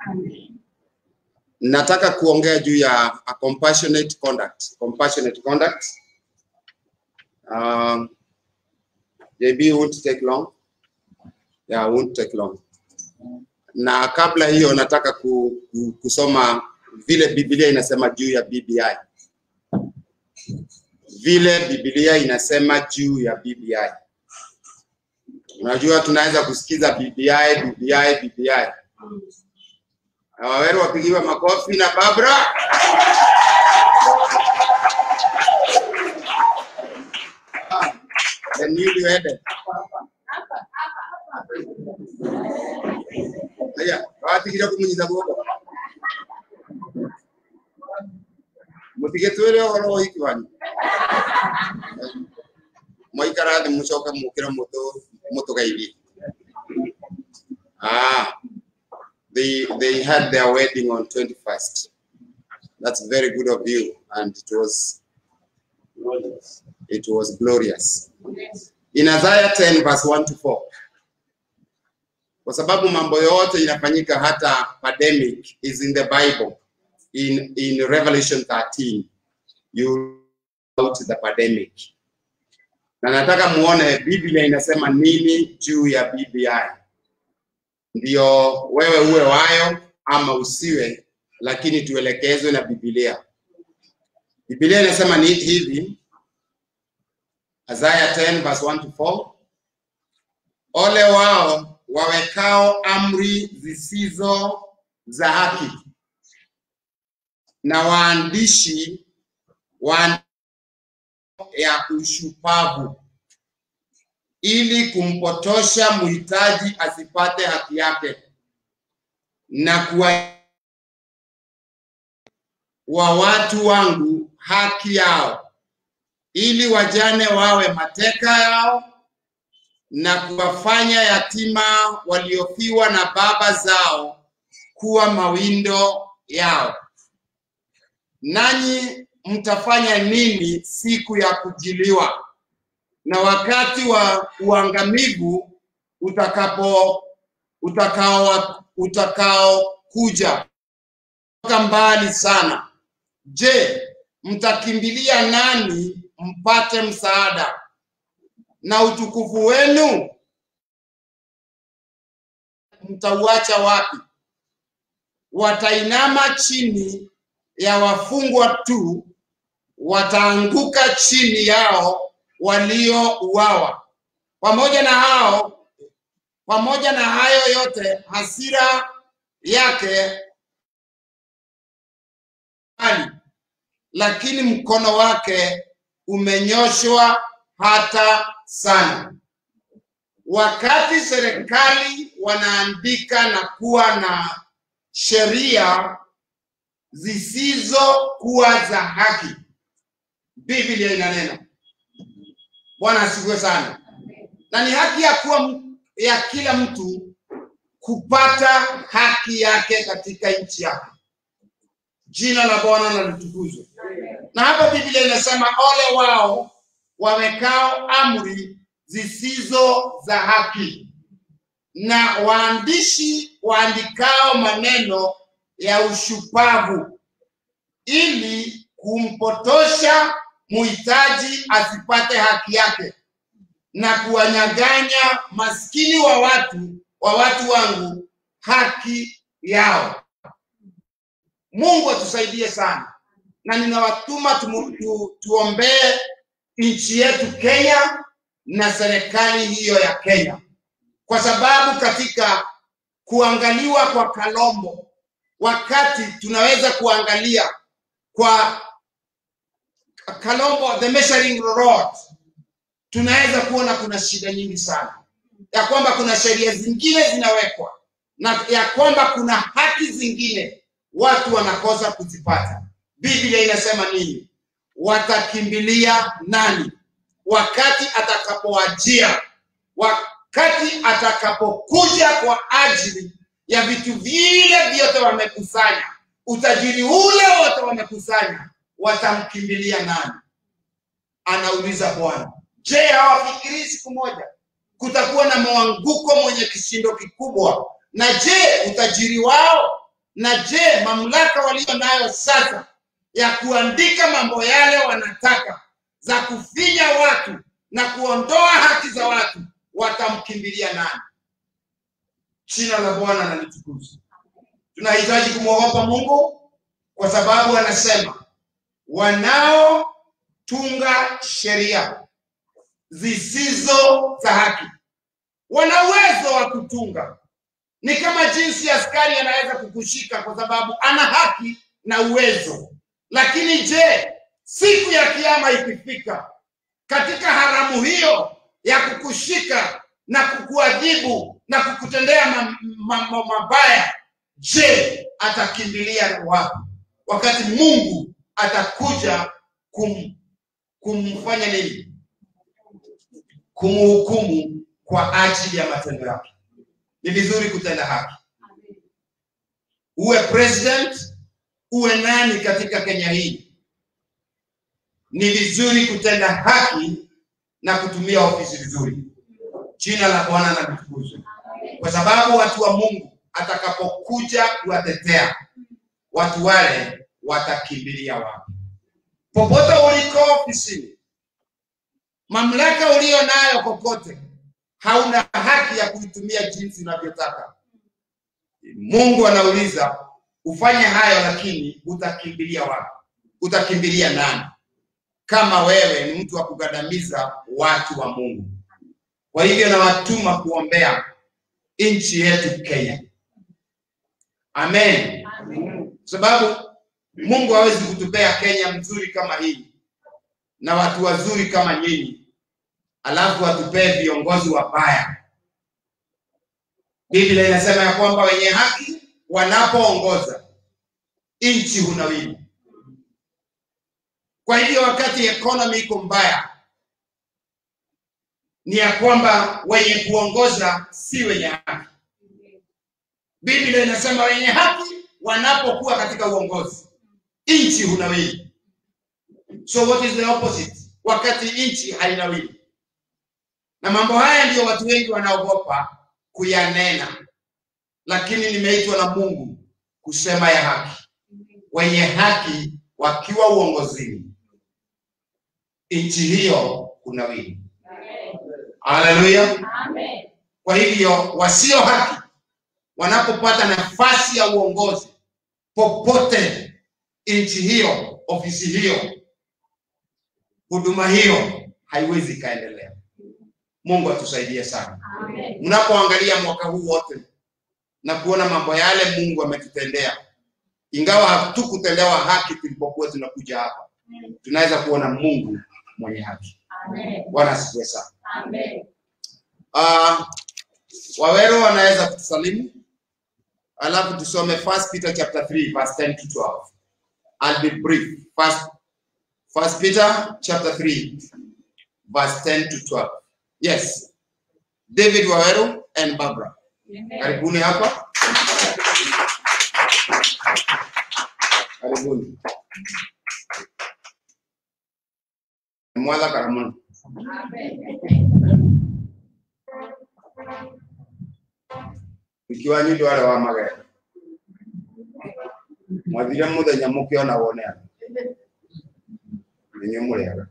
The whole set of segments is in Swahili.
Nataka kuongea juu ya a compassionate conduct. Compassionate conduct. Um, JB won't take long. Yeah, won't take long. Na kabla hiyo nataka ku, ku, kusoma vile Biblia inasema juu ya BBI. Vile Biblia inasema juu ya BBI. Unajua tunaweza kusikiza BBI, BBI, BBI. Na Waweru wapigiwa makofi na Barbara. Ah, The newlywed. Aya, watigire kumunyiza guoko. Mutige twire horo wa hiki wanyu. Mwaikara thĩ mũcoke mũkĩre mũtũ mũtũgeithie. Ah, they they had their wedding on 21st. That's very good of you, and it was it was glorious. In Isaiah 10 verse 1 to 4. Kwa sababu mambo yote inafanyika hata pandemic is in the Bible. In in Revelation 13 you out the pandemic. Na nataka muone Biblia inasema nini juu ya BBI. Ndio wewe uwe wayo ama usiwe, lakini tuelekezwe na Biblia. Biblia inasema ni hivi, Isaiah 10 verse 1 to 4. Ole wao wawekao amri zisizo za haki na waandishi wa ya ushupavu ili kumpotosha mhitaji asipate haki yake na kuwa wa watu wangu haki yao ili wajane wawe mateka yao na kuwafanya yatima waliofiwa na baba zao kuwa mawindo yao. Nanyi mtafanya nini siku ya kujiliwa na wakati wa uangamivu utakapo utakao utakaokuja kutoka mbali sana? Je, mtakimbilia nani mpate msaada? Na utukufu wenu mtauacha wapi? Watainama chini ya wafungwa tu, wataanguka chini yao waliouawa. Pamoja na hao, pamoja na hayo yote, hasira yake kali, lakini mkono wake umenyoshwa hata sana. Wakati serikali wanaandika na kuwa na sheria zisizokuwa za haki, Biblia inanena. Bwana asifiwe sana. Na ni haki ya kuwa m- ya kila mtu kupata haki yake katika nchi yake. Jina la Bwana na litukuzwe. Na hapa Biblia inasema ole wao wawekao amri zisizo za haki na waandishi waandikao maneno ya ushupavu ili kumpotosha muhitaji asipate haki yake na kuwanyaganya maskini wa watu wa watu wangu haki yao. Mungu atusaidie sana, na ninawatuma tumu- tu, tuombee nchi yetu Kenya na serikali hiyo ya Kenya, kwa sababu katika kuangaliwa kwa Kalombo, wakati tunaweza kuangalia kwa Kalombo, the measuring rod, tunaweza kuona kuna shida nyingi sana, ya kwamba kuna sheria zingine zinawekwa na ya kwamba kuna haki zingine watu wanakosa kuzipata. Biblia inasema nini? Watakimbilia nani wakati atakapowajia, wakati atakapokuja kwa ajili ya vitu vile vyote wamekusanya, utajiri ule wote wamekusanya, watamkimbilia nani? Anauliza Bwana. Je, hawafikirii siku moja kutakuwa na mwanguko mwenye kishindo kikubwa? Na je, utajiri wao na je mamlaka walio nayo sasa ya kuandika mambo yale wanataka za kufinya watu na kuondoa haki za watu watamkimbilia nani jina la bwana na litukuzwe tunahitaji kumwogopa mungu kwa sababu anasema wanaotunga sheria zisizo za haki wana uwezo wa kutunga ni kama jinsi askari anaweza kukushika kwa sababu ana haki na uwezo lakini je siku ya kiama ikifika katika haramu hiyo ya kukushika na kukuadhibu na kukutendea ma- ma- ma- mabaya je atakimbilia wapi wakati mungu atakuja kum, kumfanya nini kumhukumu kwa ajili ya matendo yake ni vizuri kutenda haki uwe president uwe nani katika kenya hii ni vizuri kutenda haki na kutumia ofisi vizuri jina la bwana na litukuzwe kwa sababu watu wa mungu atakapokuja kuwatetea watu wale watakimbilia wapi popote uliko ofisini mamlaka uliyo nayo kokote hauna haki ya kuitumia jinsi unavyotaka mungu anauliza ufanye hayo lakini utakimbilia wapi utakimbilia nani kama wewe ni mtu wa kugandamiza watu wa mungu kwa hivyo nawatuma kuombea nchi yetu kenya amen kwa sababu mungu hawezi kutupea kenya mzuri kama hii na watu wazuri kama nyinyi alafu atupee viongozi wabaya biblia inasema ya kwamba wenye haki wanapoongoza nchi hunawili kwa hivyo wakati economy iko mbaya ni ya kwamba wenye kuongoza si wenye haki biblia inasema wenye haki wanapokuwa katika uongozi nchi hunawili so what is the opposite wakati nchi hainawili na mambo haya ndiyo watu wengi wanaogopa kuyanena lakini nimeitwa na mungu kusema ya haki wenye haki wakiwa uongozini nchi hiyo kunawili haleluya kwa hivyo wasio haki wanapopata nafasi ya uongozi popote nchi hiyo ofisi hiyo huduma hiyo haiwezi ikaendelea mungu atusaidie sana mnapoangalia mwaka huu wote na kuona mambo yale mungu ametutendea ingawa hatukutendewa haki tulipokuwa tunakuja hapa tunaweza kuona mungu mwenye haki bwana asifiwe sana uh, wawero wanaweza kutusalimu alafu tusome first peter chapter 3 verse 10 to 12 i'll be brief first, first peter chapter 3 verse 10 to 12 yes david wawero and barbara karibuni hapa karibuni mwadha karamono ikiwa nyundo wale wa magera mwathire muthenya mukiona wonea ninyu muriaga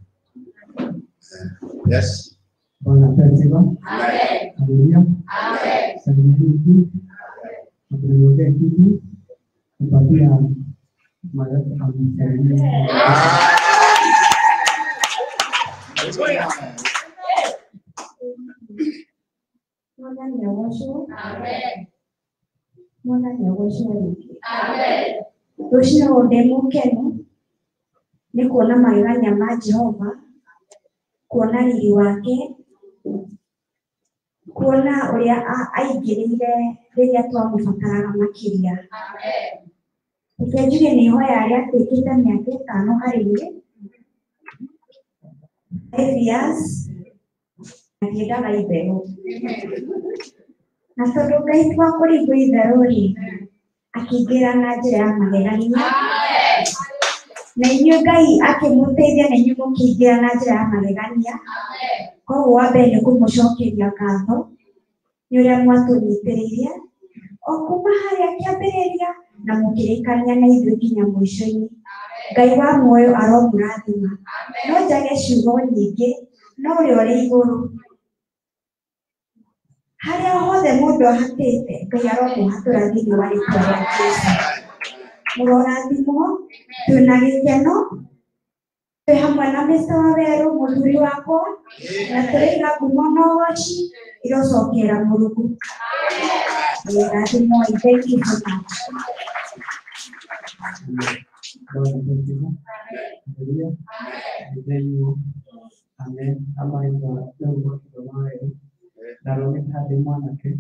yes Bwana asifiwe. Amen. Haleluya. Salimieni tu. Na kuniombea kitu. Kupatia malaika amsalimie. Mwathani agocwo mwathani agocwo rĩngĩ rũcinĩ ndĩ mũkenu nĩ kuona magegania ma jehova kuona riri wake kuona ũrĩa a- aingĩrĩire rĩrĩa twamũbataraga makĩria reke njuge nĩ ihoya rĩa tuĩkĩte mĩaka ĩtano harĩ niĩ five years na ndiendaga itherũ na tondũ ngai twa kũringwo itherũ rĩ akĩingĩra na njĩra ya magegania na inyuĩ ngai akĩmũteithia na inyuĩ mũkĩingĩra na njĩra ya magegania koguo wa mbere nĩ kũmũcokeria ngatho nĩ ũrĩa mwatũnyitĩrĩire o kuma harĩa kĩambĩrĩria na mũkĩrĩkania na ithuĩ nginya mũico-inĩ ngai wa muoyo aromũrathima no njage ciugo nyingĩ no ũrĩa ũrĩ igũrũ harĩa hothe mũndũ ahatĩte ngai aromũhatũra thĩinĩ wa rĩtwa rĩa jesu mũrorathimwo twĩna gĩkeno twĩ hamwe na mr wawerũ mũthuri wakwa na tũraiga ngumo na ũgoci irocokera mũrungu rathimwo thank you so much Bwana asifiwe. Haleluya. Ndeyu. Amen. Ama ndo ndio kwa wewe. Ndaroni hadi mwanake.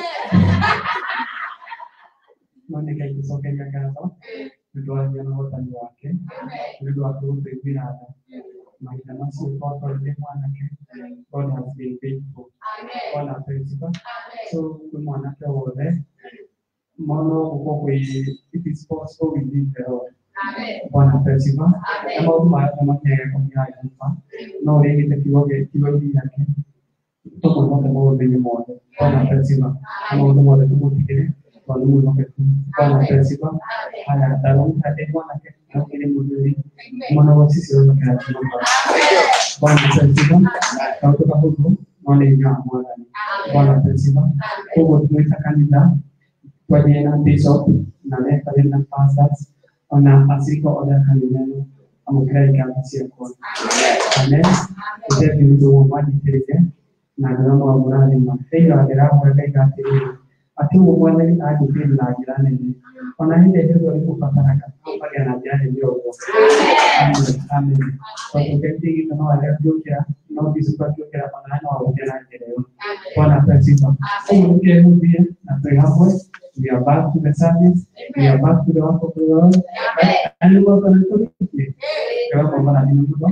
Mwanake akisokeka gato. Ndio anyana wotani wake. Ndio akurumbira ada. Maisha macio kwa ile mwanake. God has been faithful. God has been faithful. So kwa mwanake wothe mono uko kwe it is possible within the Lord. Bwana asifiwe. Na maũndũ marĩa tũmakiaga kũmĩra nyũmba no ũrĩgĩte kiugo gĩ- kiugo-inĩ gĩake tũmwe mothe maũndũ-inĩ mothe. Bwana asifiwe. Na maũndũ mothe tũmũtigĩre tondũ nĩ mwĩhokeku. Bwana asifiwe. Haya, ndarũmĩrĩra ndĩ mwanake na ũkĩrĩ mũthuri mwana wa sisi wonekera nyũmba. Bwana asifiwe. Kaũndũ kahũthũ no nĩ hinya wa Mwathani. Bwana asifiwe. Koguo twĩta kanitha twarie na bishop na referee na pastors ona aciko othe kanitha-inĩ amũkĩra ikamba ciakwa amen ũtethi ũndũ ũmwe manjitĩrĩre na ndĩra mwamũrathima thĩinĩ ndĩramwenda igatĩrĩrĩ atĩ ũguo mwathani anjĩkĩrĩ na njĩra nene ona hĩndĩ ĩrĩa nĩ mũbataraga ambagia na njĩra nene ũguo amen amen tondũ ngai gitũ no arĩa ngĩũkĩra no bishop angĩũkĩra ona no agũkĩra na njĩra ĩyo bwana pesipa ũguo nĩkĩhuthie na twĩ hamwe we are back to the service we are back to the work of the Lord and we are going to do it Kaya kwa maana ni mtu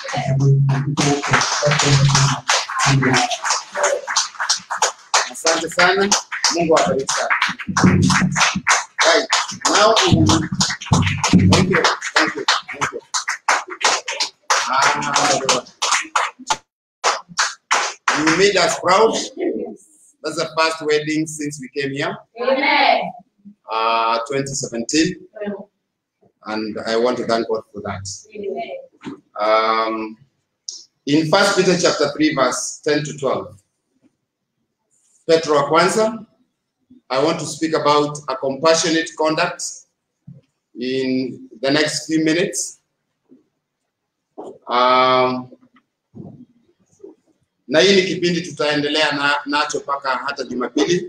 Amen. Asante sana. Mungu awabariki sana. Right. Now, um, thank you. Thank you. Thank you. Ah, Lord. you made us proud. That's the first wedding since we came here, uh, 2017. And I want to thank God for that. Um, in First Peter chapter 3, verse 10 to 12. Petro wa kwanza, I want to speak about a compassionate conduct in the next few minutes. Um, na hii ni kipindi tutaendelea na, nacho mpaka hata Jumapili.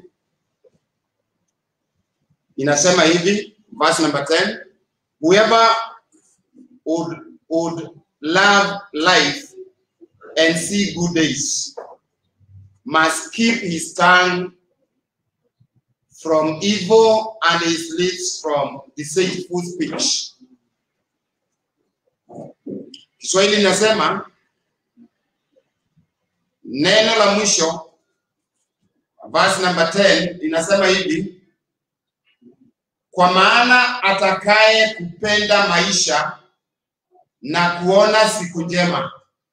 Inasema hivi, verse number 10, whoever would, would love life and see good days must keep his tongue from evil and his lips from deceitful speech. Kiswahili inasema neno la mwisho verse number 10 inasema hivi kwa maana atakaye kupenda maisha na kuona siku njema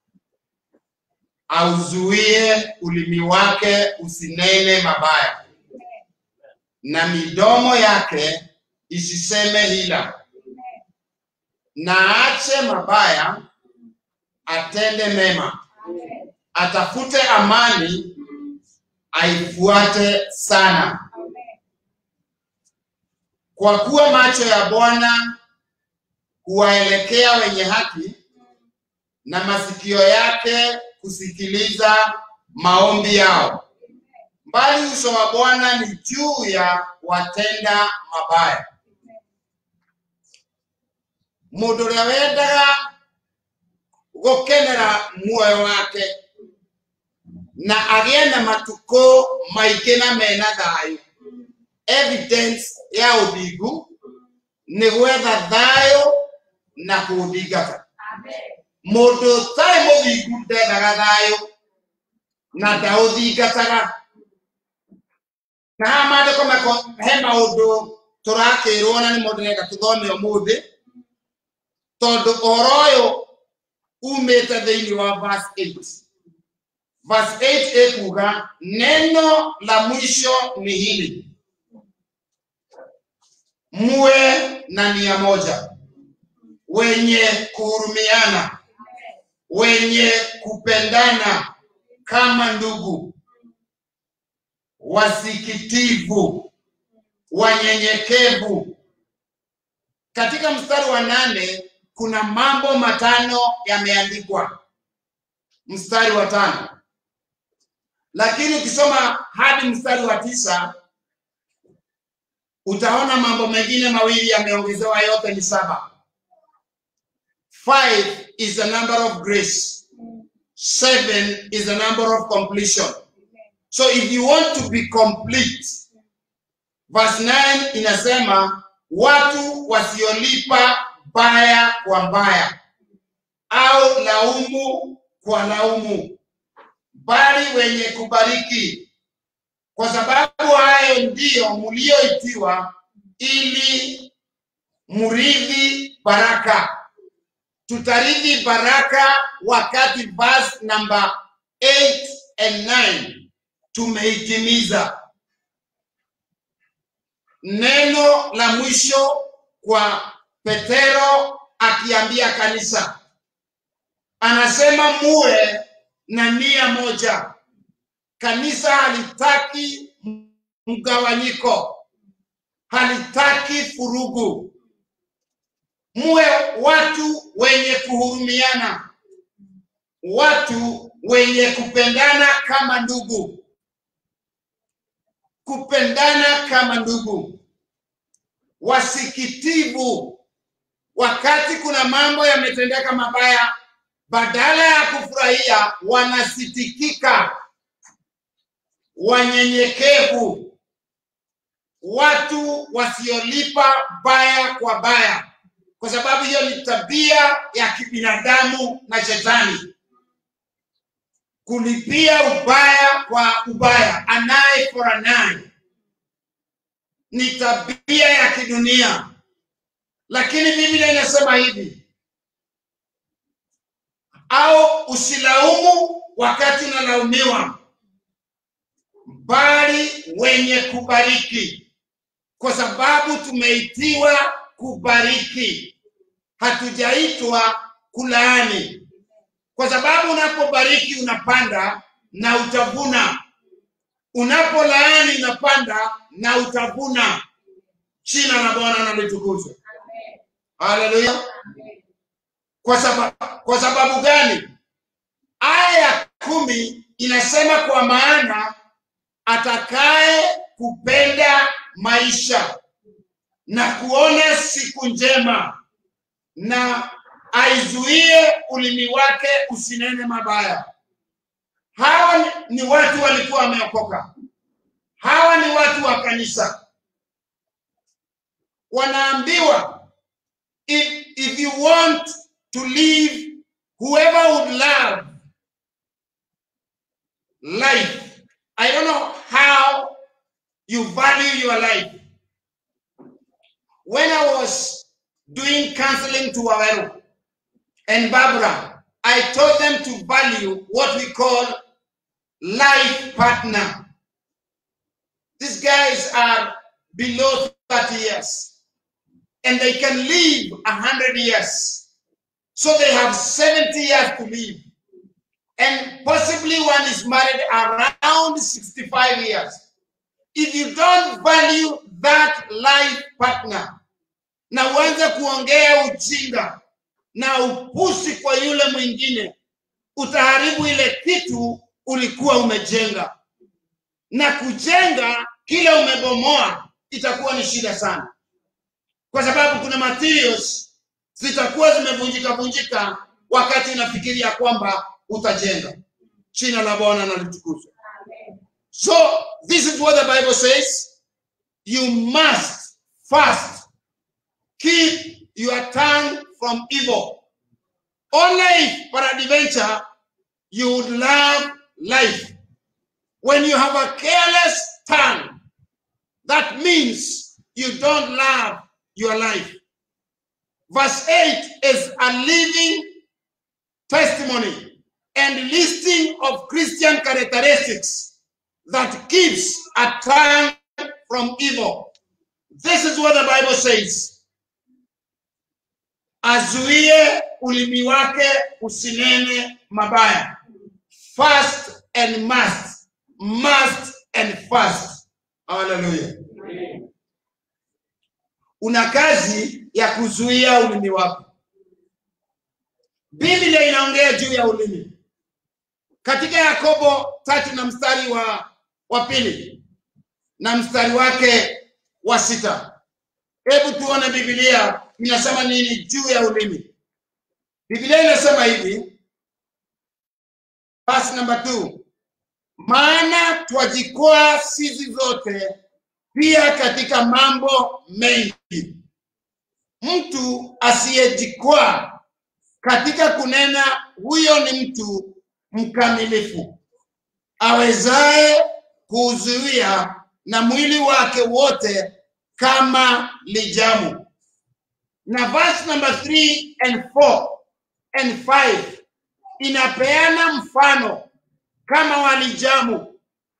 auzuie ulimi wake usinene mabaya na midomo yake isiseme hila na aache mabaya atende mema atafute amani aifuate sana kwa kuwa macho ya bwana huwaelekea wenye haki na masikio yake kusikiliza maombi yao bali uso wa bwana ni juu ya watenda mabaya mundu uria wendaga gukenera muoyo wake na agie na matuko maingi na mena thayu evidence ya uthingu ni gwetha thayu na kuuthingata mundu utarĩ mũthingu ndendaga thayũ na ndaũthingataga na haha maandĩko mako he maũndũ tũrakĩrwo na nĩmo ndĩrenda tũthome ũmũthĩ tondũ ũhoro ũyũ umĩte thĩinĩ wa verse 8 verse 8 ĩkuga neno la mwisho ni hili muwe na nia moja, wenye kuhurumiana, wenye kupendana kama ndugu, wasikitivu, wanyenyekevu. Katika mstari wa nane kuna mambo matano yameandikwa, mstari wa tano, lakini ukisoma hadi mstari wa tisa utaona mambo mengine mawili yameongezewa, yote ni saba. Five is a number of grace. Seven is a number of completion. So if you want to be complete, verse 9 inasema watu wasiolipa baya kwa baya au laumu kwa laumu, bali wenye kubariki, kwa sababu hayo ndiyo mlioitiwa, ili murithi baraka. Tutarithi baraka wakati verse number 8 and 9 tumeitimiza. Neno la mwisho kwa Petero akiambia kanisa, anasema muwe na nia moja. Kanisa halitaki mgawanyiko, halitaki furugu. Muwe watu wenye kuhurumiana, watu wenye kupendana kama ndugu, kupendana kama ndugu, wasikitivu. Wakati kuna mambo yametendeka mabaya, badala ya kufurahia, wanasitikika, wanyenyekevu, watu wasiolipa baya kwa baya, kwa sababu hiyo ni tabia ya kibinadamu na shetani kulipia ubaya kwa ubaya, an eye for an eye, ni tabia ya kidunia. Lakini Biblia inasema hivi, au usilaumu wakati unalaumiwa, bali wenye kubariki, kwa sababu tumeitiwa kubariki, hatujaitwa kulaani kwa sababu unapobariki unapanda na utavuna, unapolaani unapanda na utavuna. Jina la Bwana na litukuzwe. Haleluya! Kwa sababu, kwa sababu gani? Aya ya kumi inasema kwa maana atakaye kupenda maisha na kuona siku njema na aizuie ulimi wake usinene mabaya. Hawa ni- ni watu walikuwa wameokoka, hawa ni watu wa kanisa, wanaambiwa if, if you want to live, whoever would love life, I don't know how you value your life. When I was doing counseling to Waweru, and Barbara, I taught them to value what we call life partner. These guys are below 30 years and they can live 100 years. So they have 70 years to live. And possibly one is married around 65 years. If you don't value that life partner, na uanze kuongea ujinga na upusi kwa yule mwingine, utaharibu ile kitu ulikuwa umejenga, na kujenga kile umebomoa itakuwa ni shida sana, kwa sababu kuna materials zitakuwa zimevunjika vunjika wakati unafikiria kwamba utajenga. Jina la Bwana na litukuzwe. So this is what the Bible says. You must fast. Keep your tongue from evil. Only if, peradventure, you would love life. When you have a careless tongue, that means you don't love your life. Verse 8 is a living testimony and listing of Christian characteristics that keeps a tongue from evil. this is what the bible says azuie ulimi wake usinene mabaya fast and must must and fast haleluya una kazi ya kuzuia ulimi wako biblia inaongea juu ya ulimi katika yakobo tatu na mstari wa wa pili na mstari wake wa sita hebu tuone biblia inasema nini juu ya ulimi biblia inasema hivi verse number two maana twajikwaa sisi zote pia katika mambo mengi mtu asiyejikwaa katika kunena huyo ni mtu mkamilifu awezaye kuuzuia na mwili wake wote kama lijamu na verse number 3 and 4 and 5 inapeana mfano kama walijamu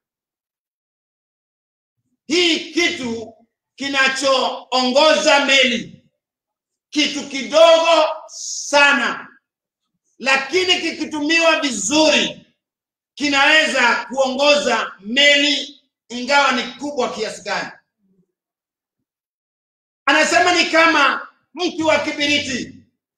hii kitu kinachoongoza meli kitu kidogo sana lakini kikitumiwa vizuri kinaweza kuongoza meli ingawa ni kubwa kiasi gani anasema ni kama mti wa kibiriti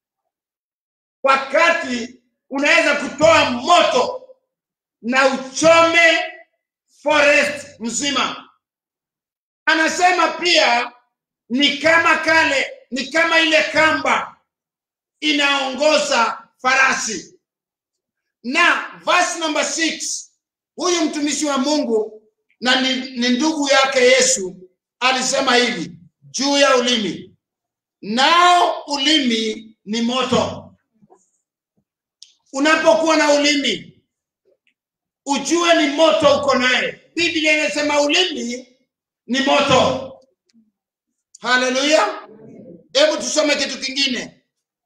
wakati unaweza kutoa moto na uchome forest mzima anasema pia ni kama kale ni kama ile kamba inaongoza farasi na verse number 6 huyu mtumishi wa mungu na ni, ni ndugu yake yesu alisema hivi juu ya ulimi nao ulimi ni moto unapokuwa na ulimi ujue ni moto uko naye biblia inasema ulimi ni moto haleluya hebu tusome kitu kingine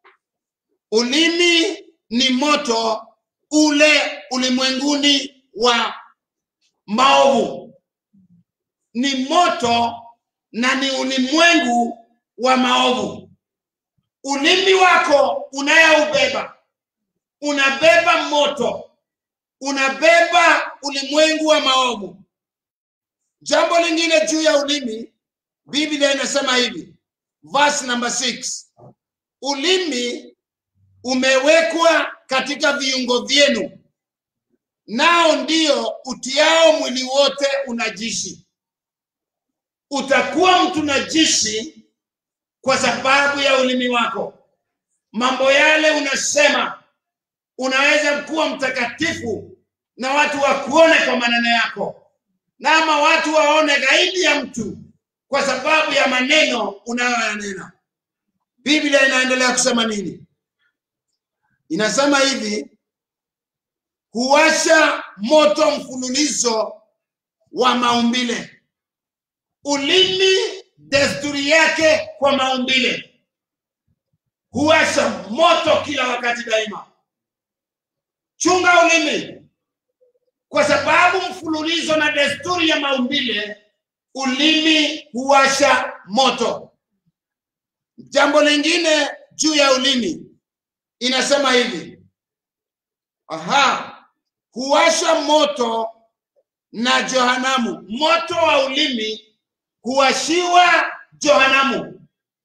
ulimi ni moto ule ulimwenguni wa maovu ni moto na ni ulimwengu wa maovu ulimi wako unayeubeba unabeba moto unabeba ulimwengu wa maovu jambo lingine juu ya ulimi biblia inasema hivi verse number 6 ulimi umewekwa katika viungo vyenu nao ndio utiao mwili wote unajishi utakuwa mtu najishi kwa sababu ya ulimi wako mambo yale unasema unaweza kuwa mtakatifu na watu wakuone kwa maneno yako na ama watu waone gaidi ya mtu kwa sababu ya maneno unayoyanena biblia inaendelea kusema nini inasema hivi huwasha moto mfululizo wa maumbile ulimi desturi yake kwa maumbile huwasha moto kila wakati daima chunga ulimi kwa sababu mfululizo na desturi ya maumbile ulimi huwasha moto jambo lingine juu ya ulimi inasema hivi aha huwasha moto na johanamu moto wa ulimi huwashiwa johanamu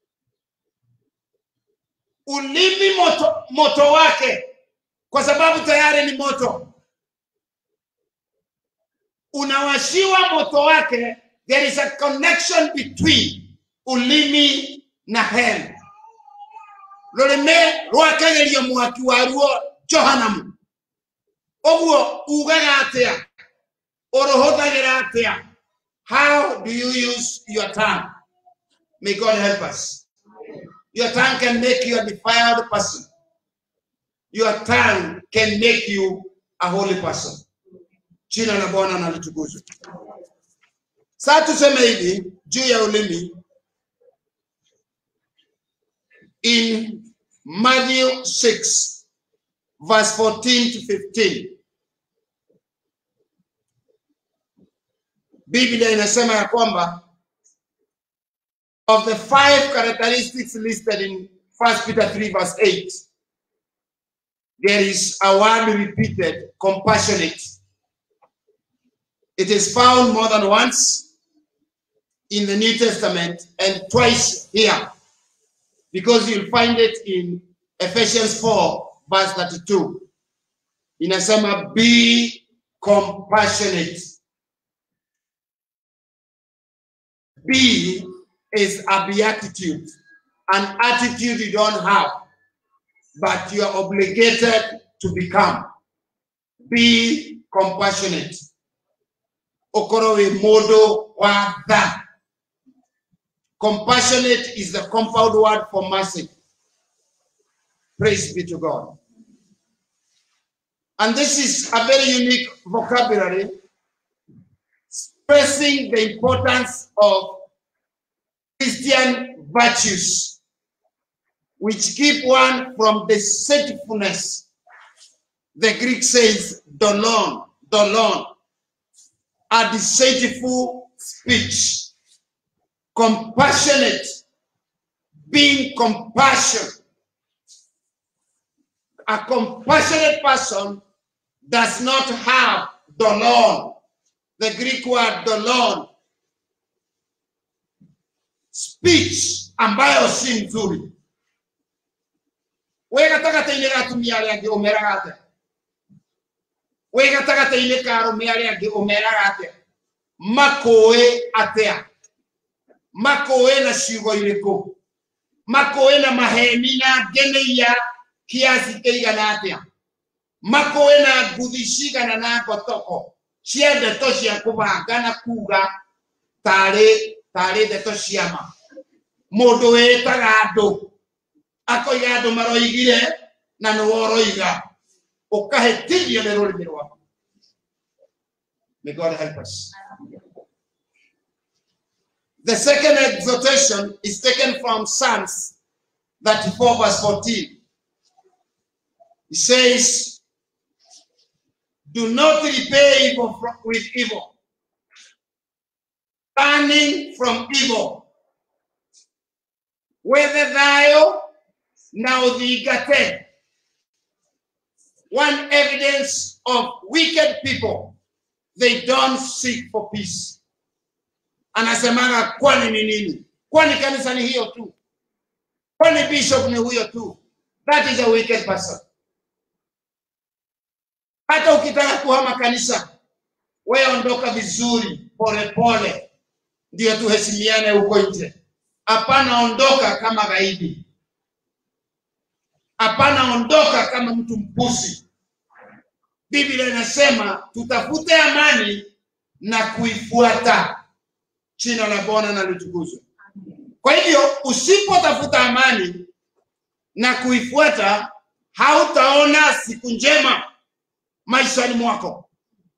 ulimi moto, moto wake kwa sababu tayari ni moto unawashiwa moto wake there is a connection between ulimi na hell rurime rwakageria mwaki waruo johanamu ũguo ugaga atĩa ũrũhũthagĩra atĩa how do you use your tongue may god help us your tongue can make you a defiled person your tongue can make you a holy person jina la bwana na litukuzwe saa tuseme hivi juu ya ulimi in matthew 6 verse 14 to 15 biblia inasema ya kwamba of the five characteristics listed in 1 Peter 3, verse 8, there is a word repeated compassionate. It is found more than once in the New Testament and twice here because you'll find it in Ephesians 4, verse 32. Inasema be compassionate. Be is a beatitude, an attitude you don't have, but you are obligated to become. Be compassionate. Okoro we modo wa tha. Compassionate is the compound word for mercy. Praise be to God. And this is a very unique vocabulary expressing the importance of Christian virtues, which keep one from deceitfulness. The Greek says dolon, dolon, a deceitful speech, compassionate, being compassion. A compassionate person does not have dolon, the Greek word dolon, speech ambayo si nzuri. we gatagata-inĩ ga atumia arĩa angĩ ũmeraga atĩa we gatagata-inĩ ka arũme arĩa angĩ ũmeraga atĩa makũĩ atĩa makũĩ na ciugo irĩkũ makũĩ na maheni na ngeneia kiasi kĩigana atĩa makũĩ na nguthi cigana na ngotoko cia ndeto cia kũbanga na kuga tarĩ tarĩ ndeto cia ma mũndũ wĩtaga andũ akoiga andũ maroigire na nĩ woroiga ũkahĩtithio nĩ rũrĩmĩ rwaku May God help us. The second exhortation is taken from Psalms 34, verse 14. It says, Do not repay evil from- with evil, turning from evil. Whether thou now thigate. One evidence of wicked people, they don't seek for peace. Anasemaga kwani ni nini? Kwani kanisa ni hiyo tu? Kwani bishop ni huyo tu? That is a wicked person. Hata ukitaka kuhama kanisa, wewe ondoka vizuri, pole pole, ndio tuheshimiane huko nje. Hapana, ondoka kama gaidi. Hapana, ondoka kama mtu mpusi. Biblia inasema tutafute amani na kuifuata. Jina la Bwana na litukuzwe. Kwa hivyo usipotafuta amani na kuifuata, hautaona siku njema maishani mwako.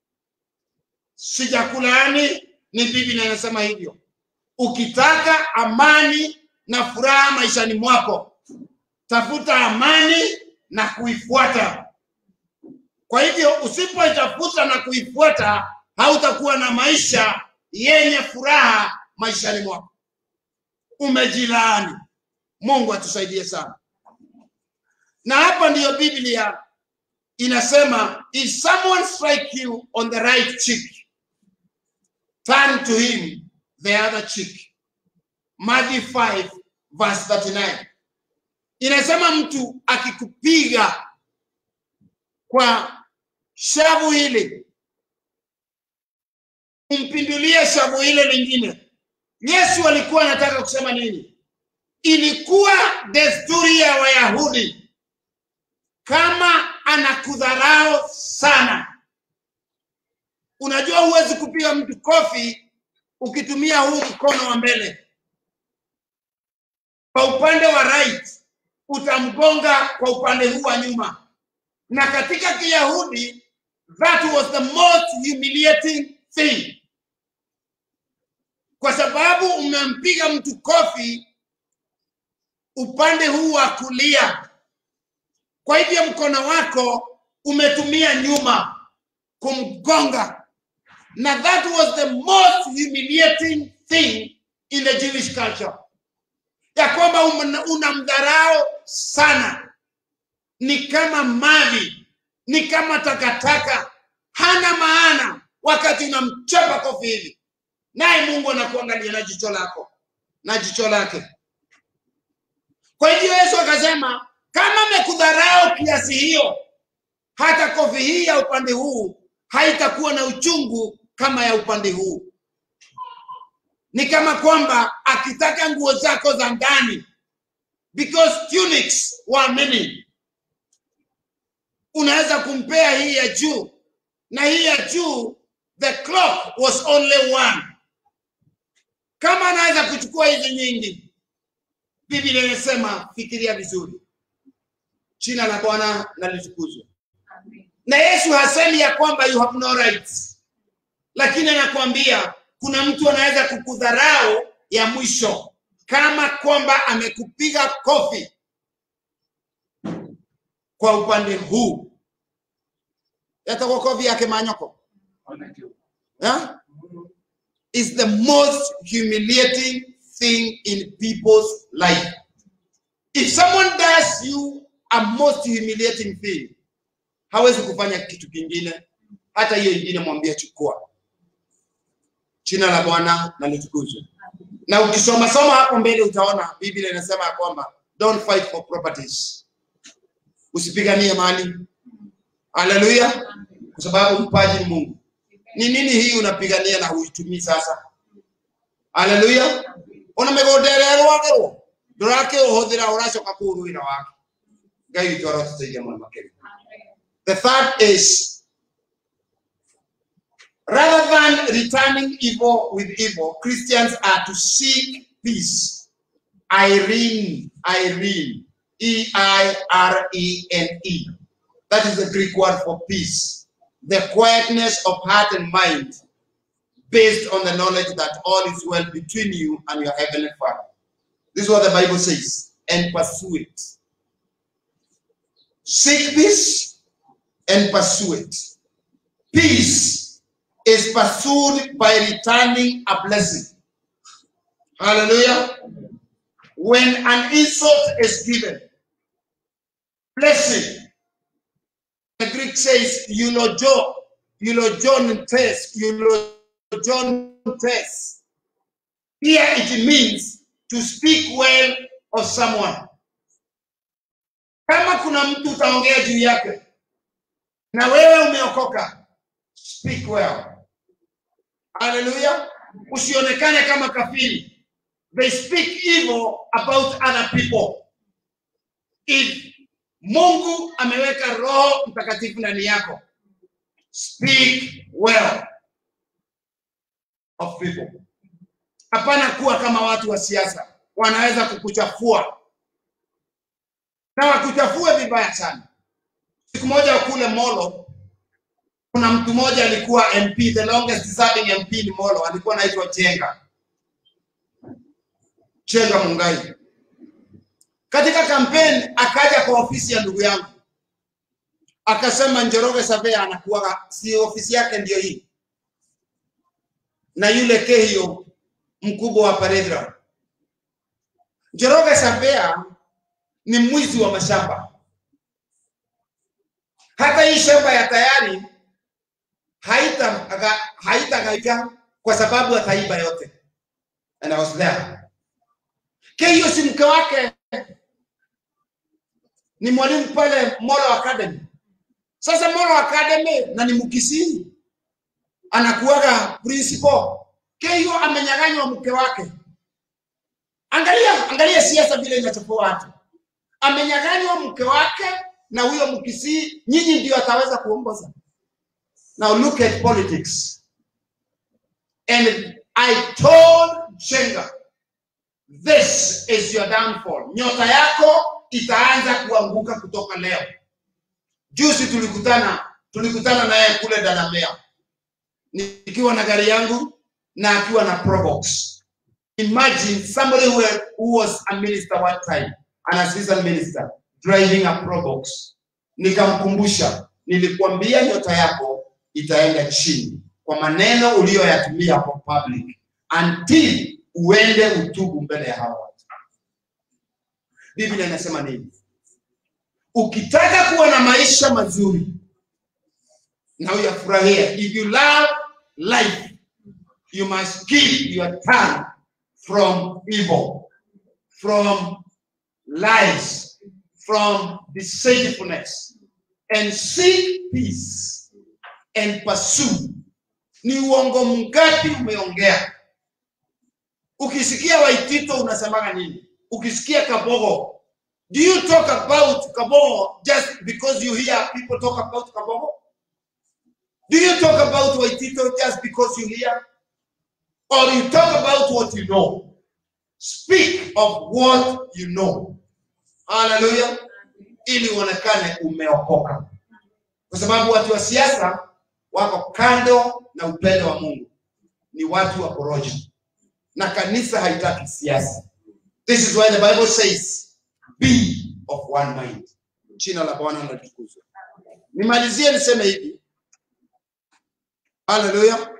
Sijakulaani, ni Biblia inasema hivyo. Ukitaka amani na furaha maishani mwako, tafuta amani na kuifuata. Kwa hivyo usipoitafuta na kuifuata, hautakuwa na maisha yenye furaha maishani mwako. Umejilaani. Mungu atusaidie sana. Na hapa ndiyo Biblia inasema, if someone strike you on the right cheek, turn to him the other cheek. Matthew 5 verse 39 inasema mtu akikupiga kwa shavu hili umpindulie shavu ile lingine. Yesu alikuwa anataka kusema nini? Ilikuwa desturi ya Wayahudi, kama anakudharau sana, unajua huwezi kupiga mtu kofi ukitumia huu mkono wa mbele kwa upande wa right utamgonga kwa upande huu wa nyuma na katika kiyahudi that was the most humiliating thing kwa sababu umempiga mtu kofi upande huu wa kulia kwa hivyo mkono wako umetumia nyuma kumgonga na that was the most humiliating thing in the jewish culture ya kwamba umna- unamdharau sana, ni kama mavi, ni kama takataka, hana maana wakati unamchapa kofi hivi, naye Mungu anakuangalia na jicho lako na jicho lake. Kwa hivyo Yesu akasema, kama amekudharau kiasi hiyo, hata kofi hii ya upande huu haitakuwa na uchungu kama ya upande huu. Ni kama kwamba akitaka nguo zako za ndani, because tunics were many, unaweza kumpea hii ya juu na hii ya juu, the cloth was only one. Kama anaweza kuchukua hizi nyingi, Biblia inasema fikiria vizuri. Jina la Bwana na litukuzwe. Na Yesu hasemi ya kwamba you have no rights, lakini anakuambia kuna mtu anaweza kukudharau ya mwisho, kama kwamba amekupiga kofi kwa upande huu, yatakuwa kofi yake manyoko yeah? is the most humiliating thing in people's life. If someone does you a most humiliating thing, hawezi kufanya kitu kingine, hata hiyo ingine mwambie chukua. Jina la Bwana na litukuzwe. Na ukisoma soma hapo mbele utaona Biblia inasema ya kwamba don't fight for properties, usipiganie mali. Haleluya, kwa sababu mpaji ni Mungu. Ni nini hii unapigania na huitumii sasa? Haleluya, ona migunda ĩrĩa ĩrwagĩrwo ndũrakĩũhũthĩra ũracoka kũũrũĩra wake ngai witũ arotũteithia mũno makĩria the third is rather than returning evil with evil christians are to seek peace irene irene e-i-r-e-n-e that is the greek word for peace the quietness of heart and mind based on the knowledge that all is well between you and your heavenly Father. This is what the Bible says, and pursue it. Seek peace and pursue it. Peace is pursued by returning a blessing. Hallelujah. When an insult is given, blessing. The Greek says eulogion, eulogion test, eulogion test. Here it means to speak well of someone. Kama kuna mtu utaongea juu yake na wewe umeokoka, speak well. Hallelujah. Usionekane kama kafiri. They speak evil about other people. If Mungu ameweka Roho Mtakatifu ndani yako, speak well of people. Hapana kuwa kama watu wa siasa, wanaweza kukuchafua na wakuchafue vibaya sana. Siku moja kule Molo, kuna mtu mmoja alikuwa MP, the longest serving MP ni Molo, alikuwa anaitwa Chenga Chenga Mungai. Katika kampeni akaja kwa ofisi ya ndugu yangu akasema Njoroge Savea anakuwa si ofisi yake ndio hii na yule Kehio mkubwa wa Paredra. Njoroge Savea ni mwizi wa mashamba. Hata hii shamba ya tayari haita haitagaika kwa sababu ataiba yote. And I was there. Kehio si mke wake ni mwalimu pale Molo Academy. Sasa Molo Academy na ni Mkisii anakuwaga principal. Kehio amenyang'anywa mke wake. Angalia, angalia siasa vile inachafua watu. Amenyang'anywa mke wake na huyo Mkisii, nyinyi ndio ataweza kuongoza. Now look at politics. And I told Jenga, this is your downfall. Nyota yako itaanza kuanguka kutoka leo. Juzi tulikutana tulikutana naye kule Dalamea nikiwa na gari yangu na akiwa na Probox. Imagine somebody who, who was a minister one time, an assistant minister driving a Probox. Nikamkumbusha, nilikuambia nyota yako itaenda chini kwa maneno uliyoyatumia kwa public until uende utubu mbele ya hawa watu. biblia inasema nini ukitaka kuwa na maisha mazuri na uyafurahia if you love life you must keep your tongue from evil from lies from deceitfulness and seek peace and pursue ni uongo mgapi umeongea ukisikia waitito unasemaga nini ukisikia kabogo do you talk about kabogo just because you hear people talk about kabogo do you talk about waitito just because you hear or you talk about what you know speak of what you know haleluya ili uonekane umeokoka kwa sababu watu wa siasa wako kando na upendo wa mungu ni watu wa porojo na kanisa haitaki siasa this is why the bible says be of one mind jina la bwana natukuzwa nimalizie niseme hivi haleluya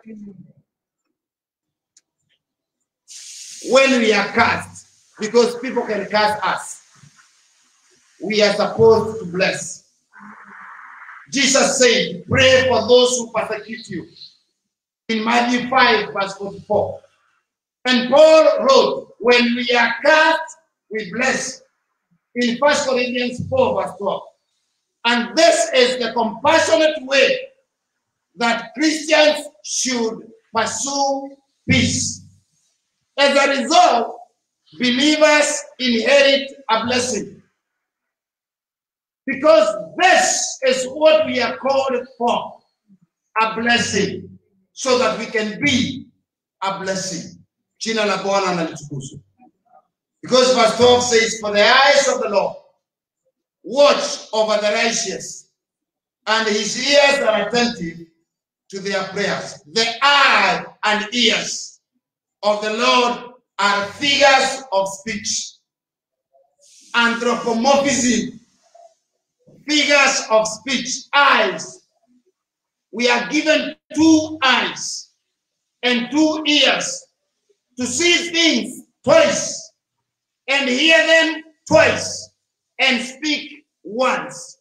when we are cast because people can cast us we are supposed to bless jesus said pray for those who persecute you in matthew 5 verse 44 and paul wrote when we are cast we bless in 1 corinthians 4 verse 12 and this is the compassionate way that christians should pursue peace as a result, believers inherit a blessing. Because this is what we are called for a blessing, so that we can be a blessing. Jina la Bwana na litukuzwe. Because verse 12 says, For the eyes of the Lord watch over the righteous, and his ears are attentive to their prayers. The eye and ears of the Lord are figures of speech. Anthropomorphism, figures of speech, eyes. We are given two eyes and two ears to see things twice and hear them twice and speak once.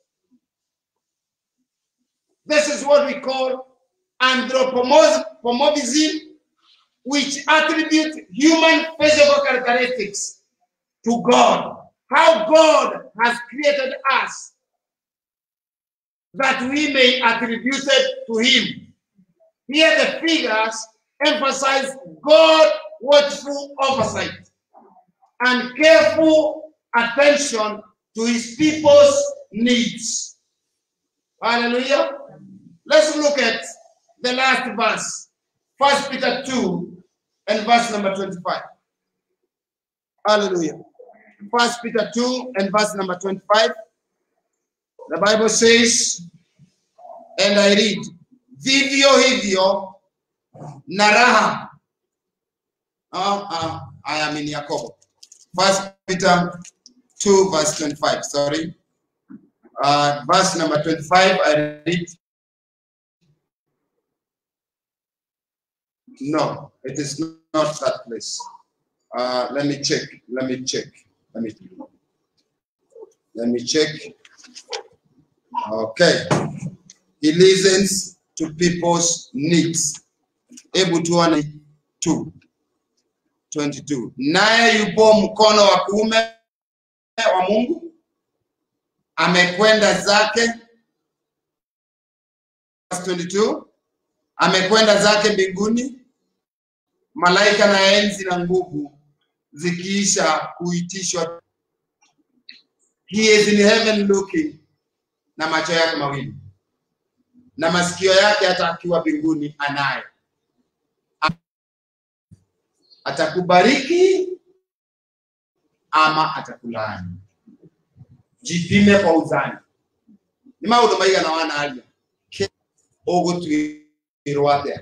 This is what we call anthropomorphism which attribute human physical characteristics to God. How God has created us that we may attribute it to Him. Here, the figures emphasize God watchful oversight and careful attention to His people's needs. Hallelujah. Let's look at the last verse, First Peter 2 and verse number 25. Hallelujah. First Peter 2 and verse number 25. The Bible says, and I read, vivyo hivyo na raha. Oh, uh, I am in Yakobo. First Peter 2 verse 25, sorry. Uh, verse number 25, I read, No, it is not that place. Uh, let me check. Let me check. Let me let me check. Okay. He listens to people's needs. Hebu tuone 2 22. Naye yupo mkono wa kuume wa Mungu, amekwenda zake. Verse 22 amekwenda zake mbinguni, malaika na enzi na nguvu zikiisha kuitishwa. He is in heaven looking, na macho yake mawili na masikio yake hata akiwa mbinguni anayo. Atakubariki ama atakulaani. Jipime kwa uzani. Ni maundu maigana wana aria ũgũtuĩrwo atĩa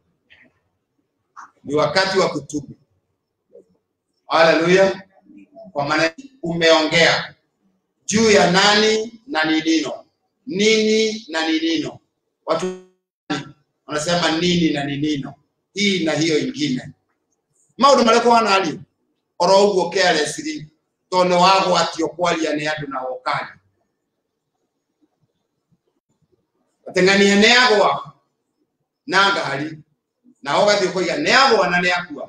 ni wakati wa kutubu haleluya kwa maana umeongea juu ya nani na ni nino nini na ni nino watu wanasema nini na ni nino hii na hiyo ingine maundu marĩa kwana ario oro ũguo carelessly tondå nä wagwatio kwaria nä andå na wokari ateng'ania nä agwa na ngari na ũgathiĩ kũiga nĩ agwa na nĩ akua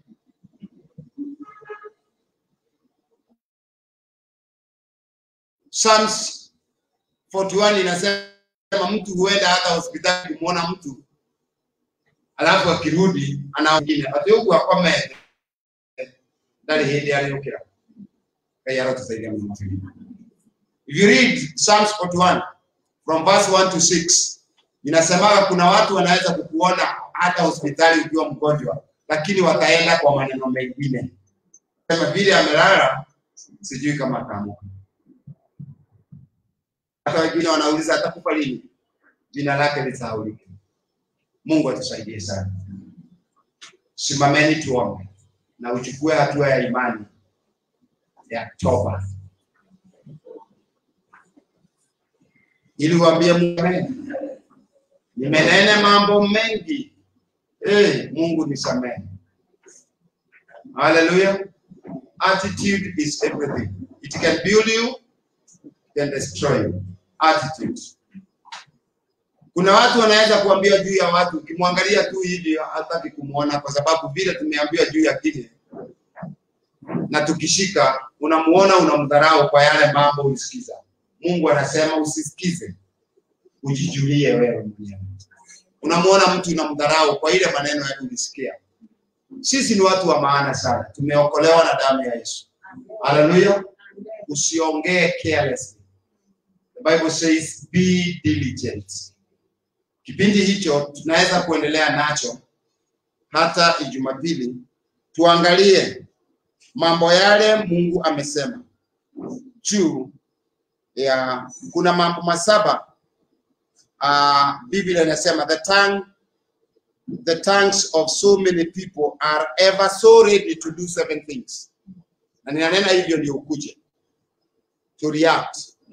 Psalms 41 inasema mtu huenda hata hospitali kumwona mtu alafu akirudi ana wengine ati huku akome ndari hindi ariukira ngai arotusaidia mũno if you read Psalms 41 from verse 1 to 6 inasemaga kuna watu wanaweza kukuona hata hospitali ukiwa mgonjwa lakini wataenda kwa maneno mengine kama vile amelala sijui kama ataamuka hata wengine wanauliza atakufa lini jina lake lisahaulike mungu atusaidie sana simameni tuombe na uchukue hatua ya imani ya toba ili uambie mungu amen. nimenene mambo mengi hey, mungu nisamehe haleluya attitude is everything it can build you can destroy you attitude kuna watu wanaweza kuambia juu ya watu ukimwangalia tu hivi hataki kumwona kwa sababu vile tumeambiwa juu ya kile na tukishika unamuona unamdharau kwa yale mambo usikiza mungu anasema usisikize ujijulie wewe mwenyewe unamuona mtu unamdharau kwa ile maneno yake ulisikia sisi ni watu wa maana sana tumeokolewa na damu ya yesu haleluya usiongee carelessly the bible says be diligent kipindi hicho tunaweza kuendelea nacho hata ijumapili tuangalie mambo yale mungu amesema juu ya kuna mambo masaba uh, biblia inasema the tongue the tongues of so many people are ever so ready to do seven things na ninanena hivyo ndio ukuje to react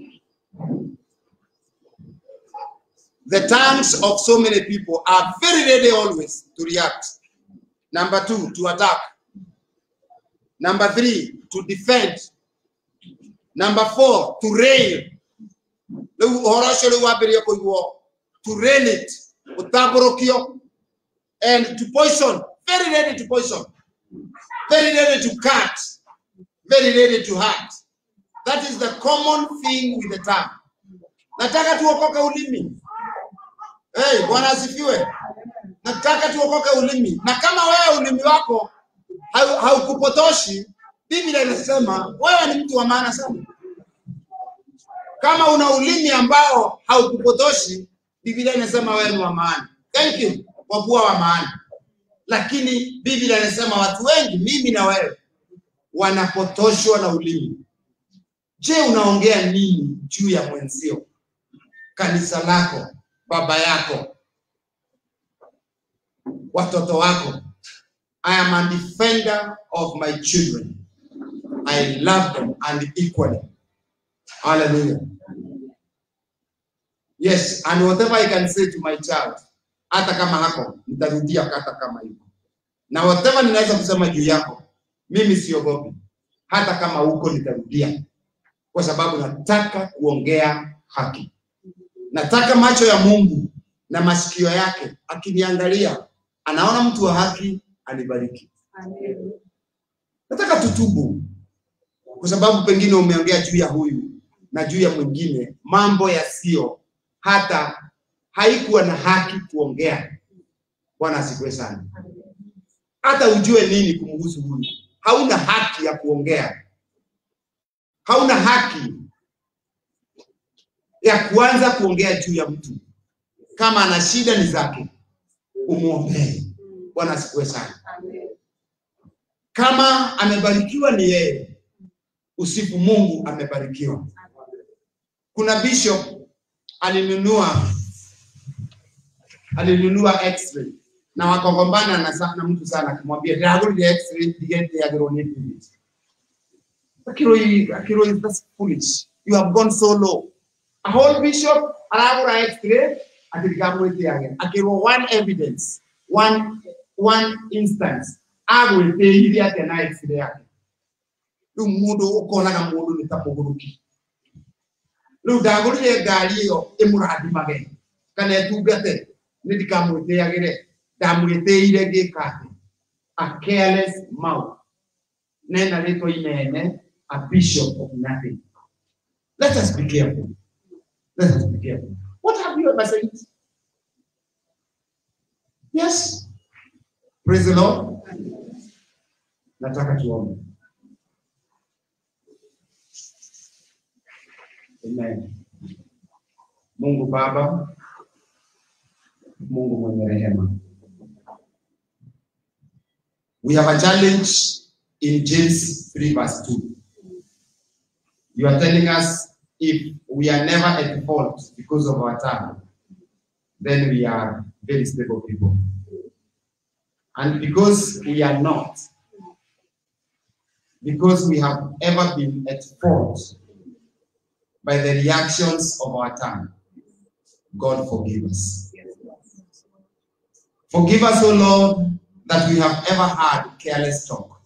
the tongues of so many people are very ready always to react number two to attack number three to defend number four to rail rĩu ũhoro ũcio rĩu wambĩrĩrie kũiguo to rail it ũtambũrũkio and to poison very ready to poison very ready to cut very ready to hurt that is the common thing with the tongue nataka tuokoke ulimi hey, bwana asifiwe nataka tuokoke ulimi na kama wewe ulimi wako hau- haukupotoshi biblia inasema wewe ni mtu wa maana sana kama una ulimi ambao haukupotoshi biblia inasema wewe ni wa maana thank you kwa kuwa wa maana lakini biblia inasema watu wengi mimi na wewe wanapotoshwa na ulimi je unaongea nini juu ya mwenzio kanisa lako baba yako watoto wako i am a defender of my children i love them and equally hallelujah yes and whatever i can say to my child hata kama hako nitarudia hata kama hivyo na whatever ninaweza kusema juu yako mimi siogopi hata kama huko nitarudia kwa sababu nataka kuongea haki nataka macho ya mungu na masikio yake akiniangalia anaona mtu wa haki anibariki nataka tutubu kwa sababu pengine umeongea juu ya huyu na juu ya mwingine mambo yasiyo hata haikuwa na haki kuongea bwana asifiwe sana hata ujue nini kumhusu huyu hauna haki ya kuongea hauna haki ya kuanza kuongea juu ya mtu kama ana shida ni zake umwombee bwana asifiwe sana kama amebarikiwa ni yeye usifu mungu amebarikiwa kuna bishop alinunua alinunua x-ray na wakagombana na, sa- na mtu sana akimwambia ndagurire x-ray ndigete yagirwo ni mbiriti akiroi akiroi that's foolish you have gone so low a whole bishop aragura x-ray atirikamwite yage akirwo one evidence one one instance agwĩtĩirie atĩa na x-ray yake rĩu mũndũ ũkonaga mũndũ nĩ ta mũgũrũki rĩu ndagũrire ngari ĩyo ĩmũrathimage kana ĩtungate nĩ ndikamwĩtĩagĩre ndamwĩtĩire ngĩka atĩ a careless mouth nena rĩtwa inene a bishop of nothing let us be careful let us be careful what have you ever said yes praise the lord nataka tuombe Amen. Mungu Baba, Mungu mwenye rehema. We have a challenge in James 3 verse 2. You are telling us if we are never at fault because of our tongue, then we are very stable people. And because we are not, because we have ever been at fault by the reactions of our tongue. God forgive us. Forgive us, O Lord, that we have ever had careless talk.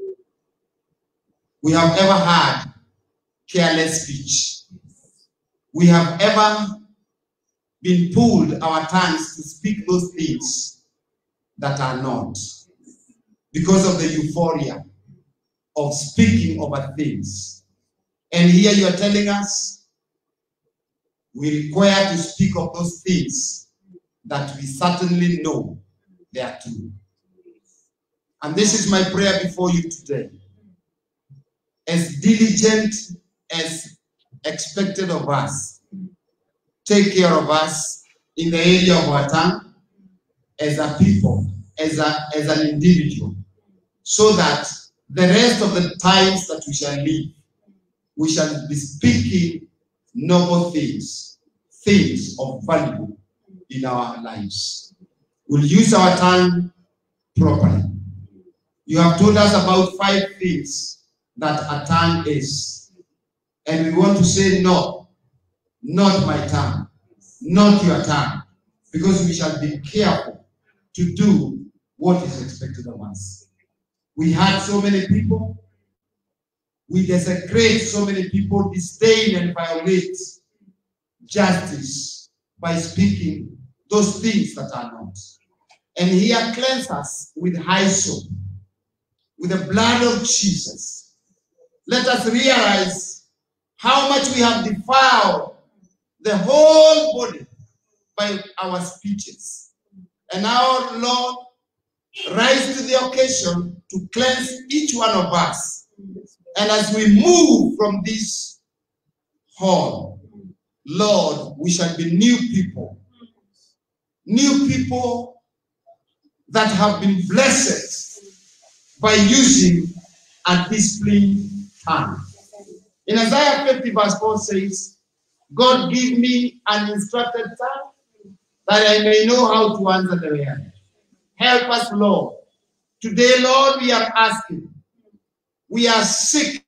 We have ever had careless speech. We have ever been pulled our tongues to speak those things that are not because of the euphoria of speaking over things. And here you are telling us we require to speak of those things that we certainly know they are true. And this is my prayer before you today. As diligent as expected of us, take care of us in the area of our tongue as a people, as, a, as an individual, so that the rest of the times that we shall live, we shall be speaking noble things, things of value in our lives. We'll use our tongue properly. You have told us about five things that a tongue is. And we want to say, no, not my tongue, not your tongue, because we shall be careful to do what is expected of us. We had so many people we desecrate so many people, disdain and violate justice by speaking those things that are not. And here cleanse us with hyssop, with the blood of Jesus. Let us realize how much we have defiled the whole body by our speeches. And our Lord rise to the occasion to cleanse each one of us and as we move from this hall, Lord, we shall be new people. New people that have been blessed by using a disciplined tongue. In Isaiah 50, verse 4 says, God give me an instructed tongue that I may know how to answer the reality. Help us, Lord. Today, Lord, we are asking we are sick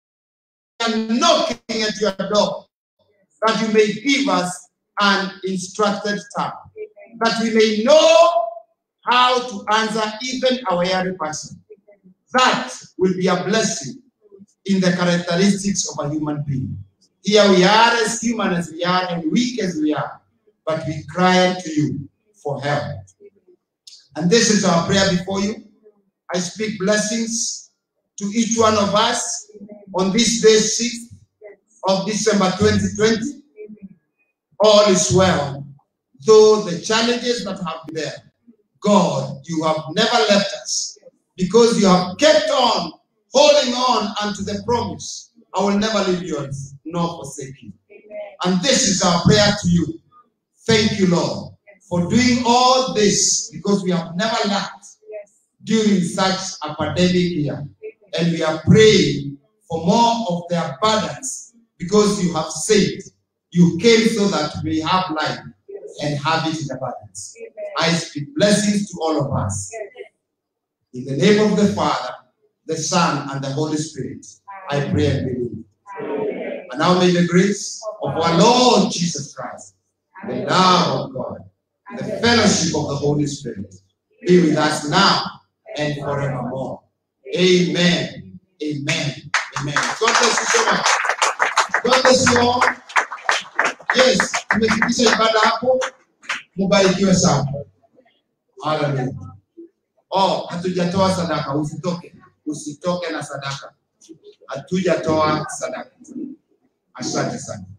and knocking at your door that you may give us an instructed tongue, that we may know how to answer even our every person. That will be a blessing in the characteristics of a human being. Here we are as human as we are and weak as we are, but we cry unto you for help. And this is our prayer before you. I speak blessings to each one of us on this day 6th of December 2020. All is well. Though the challenges that have been there, God, you have never left us because you have kept on holding on unto the promise. I will never leave you nor forsake you. And this is our prayer to you. Thank you, Lord, for doing all this because we have never lacked during such a pandemic year and we are praying for more of the abundance because you have said you came so that we have life and have it in abundance. I speak blessings to all of us. In the name of the Father, the Son, and the Holy Spirit, I pray and believe. And now may the grace of our Lord Jesus Christ, the love of God, the fellowship of the Holy Spirit be with us now and forevermore. Amen. Amen. Amen. God bless you so much. God bless you all. Yes, tumefikisha ibada hapo. Mubarikiwe sana. Hallelujah. Oh, hatujatoa sadaka, usitoke. Usitoke na sadaka. Hatujatoa sadaka. Asante sana.